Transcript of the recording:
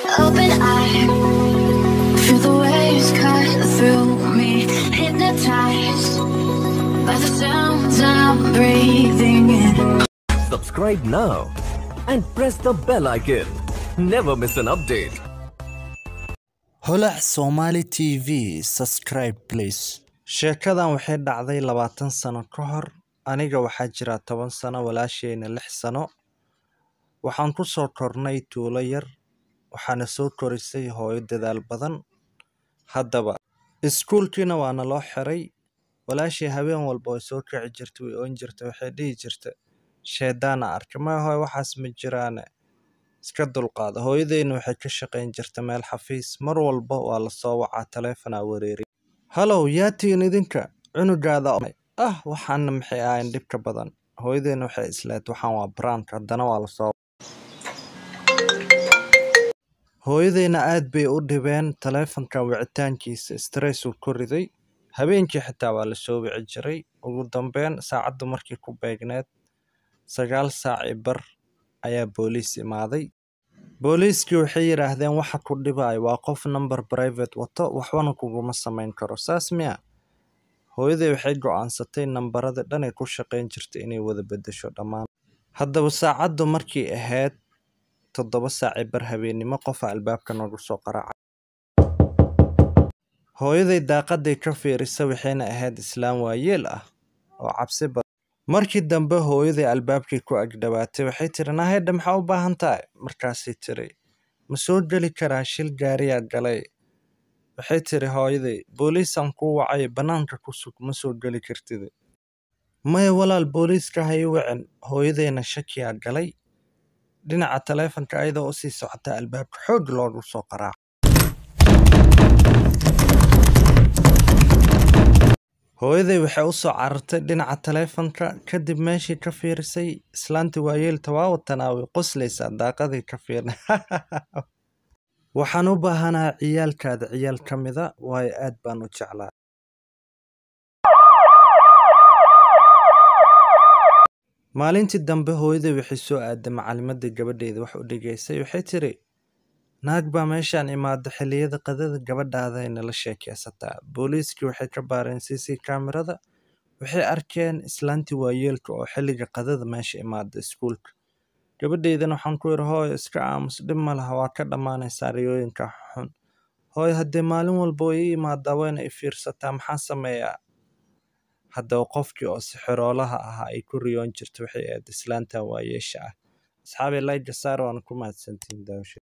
open eye. Feel the waves cut through me, hypnotized by the sounds I'm breathing in. Subscribe now and press the bell icon. Never miss an update. holac somali t v subscribe please sheekadan waxay dhacday labaatan sano ka hor aniga waxaa jira toban sano walaasheyna lix sano waxaan ku soo kornay tuulo yar waxaana soo korisay hooyo dadaal badan haddaba iskuulkiina waana loo xiray walaashii habeen walba way soo kici jirtay way oon jirtay waxay dhihi jirta sheedaana arka maya hooyo waxaas ma jiraane iska dulqaada hooyadeyna waxay ka shaqayn jirta meel xafiis mar walba waa lasoo wacaa taleefonaa wareeri halow yaa tihiin idinka cunugaada ah waxaana maxay ahayn dhibka badan hooyadeyna waxay isleed waxaan waa brank haddana waa lasoo hooyadeyna aad bay u dhibeen taleefonka wicitaankiisa stressuu ku riday habeenkii xitaa waa lasoo wici jiray ugu dambeyn saacaddu markii ku beegneed sagaal saac i bar ayaa booliis imaaday booliiskii waxay yidhaahdeen waxa ku dhibaayo waa qof number private wato waxbana kuguma samayn karo saas miya hooyaday waxay go'aansatay nambaradii dhan ay ku shaqayn jirtay inay wada beddesho dhammaan haddaba saacaddu markii ahayd toddoba saaci bar habeennimo qofa albaabka nagu soo qaraaca hooyaday daaqaday ka fiirisa waxayna ahayd islaam waayeel ah oo cabsi badan markii dambe hooyaday albaabkii ku agdhawaatay waxay tiri nahedha maxaa u baahan tahay markaasay tiri ma soo geli karaa shil gaariyaa galay waxay tiri hooyaday booliisaan kuu wacay bannaanka ku sug ma soo geli kartid maya walaal booliiska ha ii wicin hooyadayna shakiyaa galay dhinaca taleefonka ayadoo usii socota albaabka xoog loogu soo qaraaca hooyaday waxay u soo carartay dhinaca taleefonka kadib meeshii ka fiirisay islaantii waayeelta waa watanaa way qoslaysaa daaqadii ka fiirna waxaan u baahanaha ciyaalkaada ciyaal ka mida waayo aad baan u jeclaa maalintii dambe hooyaday waxay soo aaday macalimadii gabadheeda wax u dhigaysay waxay tiri naag baa meeshaan imaada xilliyada qadada gabadhaada ay nala sheekeysataa booliiskii waxay ka baareen c c kaamirada waxay arkeen islaantii waayeelka oo xilliga qadada meesha imaada iskuulka gabadheydana waxaan ku yidhi hooyo iska aamus dhib ma laha waa ka dhammaanaysaa riyooyinka xun hooyo haddee maalin walba way ii imaadaa wayna i fiirsataa maxaa sameeyaa haddaba qofkii oo sixiroolaha ahaa ay ku riyoon jirta waxay ahayd islaantan waayeesha ah asxaabay layga saar waana ku mahadsantihiin daawasha